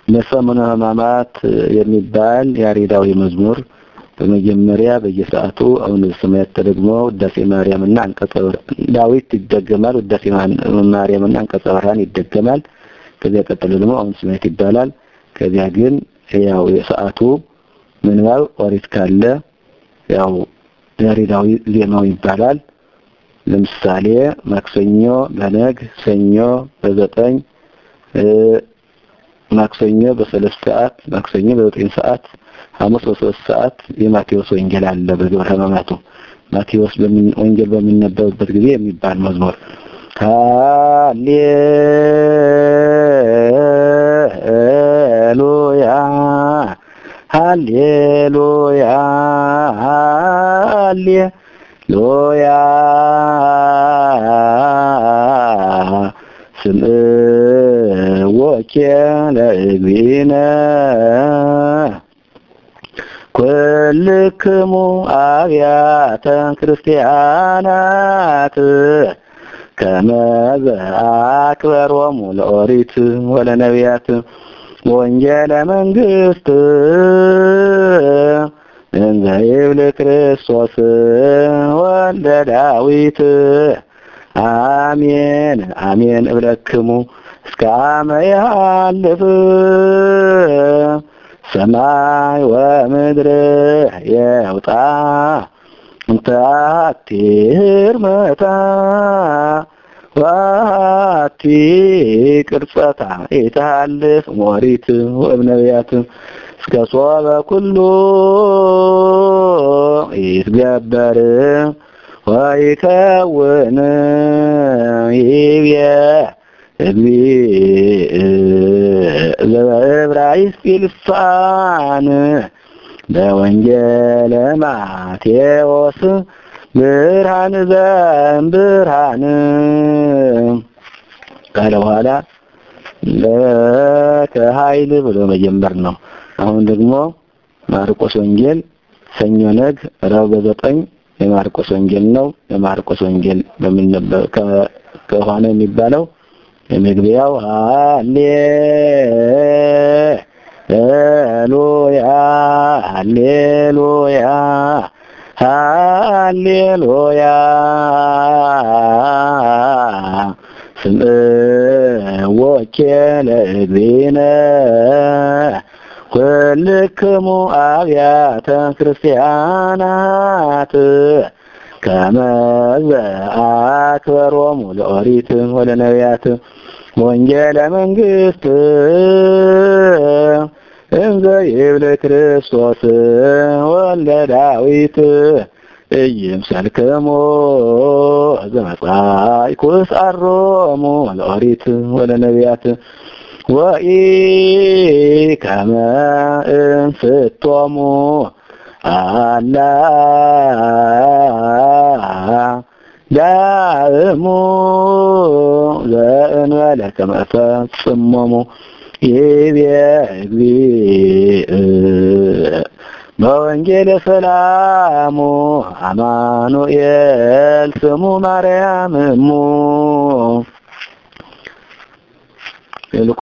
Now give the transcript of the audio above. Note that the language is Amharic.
ለሰሙነ ሕማማት የሚባል ያሬዳዊ መዝሙር በመጀመሪያ በየሰዓቱ አሁን ሰማያት ተደግሞ ውዳሴ ማርያምና አንቀጸ ዳዊት ይደገማል። ውዳሴ ማርያምና አንቀጸ ብርሃን ይደገማል። ከዚያ ቀጥሎ ደግሞ አሁን ሰማያት ይባላል። ከዚያ ግን ያው የሰዓቱ ምንባብ ኦሪት ካለ ያው ያሬዳዊ ዜማው ይባላል። ለምሳሌ ማክሰኞ በነግ፣ ሰኞ በዘጠኝ፣ ማክሰኞ በሰለስት ሰዓት፣ ማክሰኞ በዘጠኝ ሰዓት፣ ሐሙስ በሶስት ሰዓት የማቴዎስ ወንጌል አለ በግብረ ሕማማቱ ማቴዎስ ወንጌል በሚነበብበት ጊዜ የሚባል መዝሙር ሃሌሉያ ሃሌሉያ ሃሌሉያ ስምዕዎኬ ለእግዚእነ ኩልክሙ አብያተ ክርስቲያናት ከመ ዘአክበሮሙ ለኦሪት ወለነቢያት ወንጌለ መንግስት እንዘ ይብል ክርስቶስ ወልደ ዳዊት አሜን አሜን እብለክሙ እስከ አመ ያልፍ ሰማይ ወምድር የውጣ እንተ አሐቲ ህርመታ ዋቲ ቅርጸታ ይትሃልፍ ሞሪት ወእብነቢያት እስከ ሶበ ኩሉ ይትገበር ወይከውን ይብየ እግዚእ ዘዕብራይስጥ ልሳን በወንጌለ ማቴዎስ ብርሃን ዘእምብርሃን ካለ በኋላ ለከ ኃይል ብሎ መጀመር ነው። አሁን ደግሞ ማርቆስ ወንጌል ሰኞ ነግ ረቡዕ በዘጠኝ የማርቆስ ወንጌል ነው። የማርቆስ ወንጌል በሚነበብ ከሆነ የሚባለው የመግቢያው ሃሌሉያ ሃሌሉያ ሃሌሉያ ስምዕዎኬ ለእግዚእነ ኩልክሙ አብያተ ክርስቲያናት ከመ ዘአክበሮሙ ለኦሪት ወለነቢያት ወንጌለ መንግስት እንዘ ይብል ክርስቶስ ወልደ ዳዊት ኢይምሰልክሙ ዘመጻእኩ እስዓሮሙ ለኦሪት ወለነቢያት ወኢከመ እንስቶሙ አላ ዳእሙ ዘእንበለ ከመ ፈጽሞሙ ይቤ እግዚእ በወንጌለ ሰላሙ አማኑኤል ስሙ ማርያም እሙ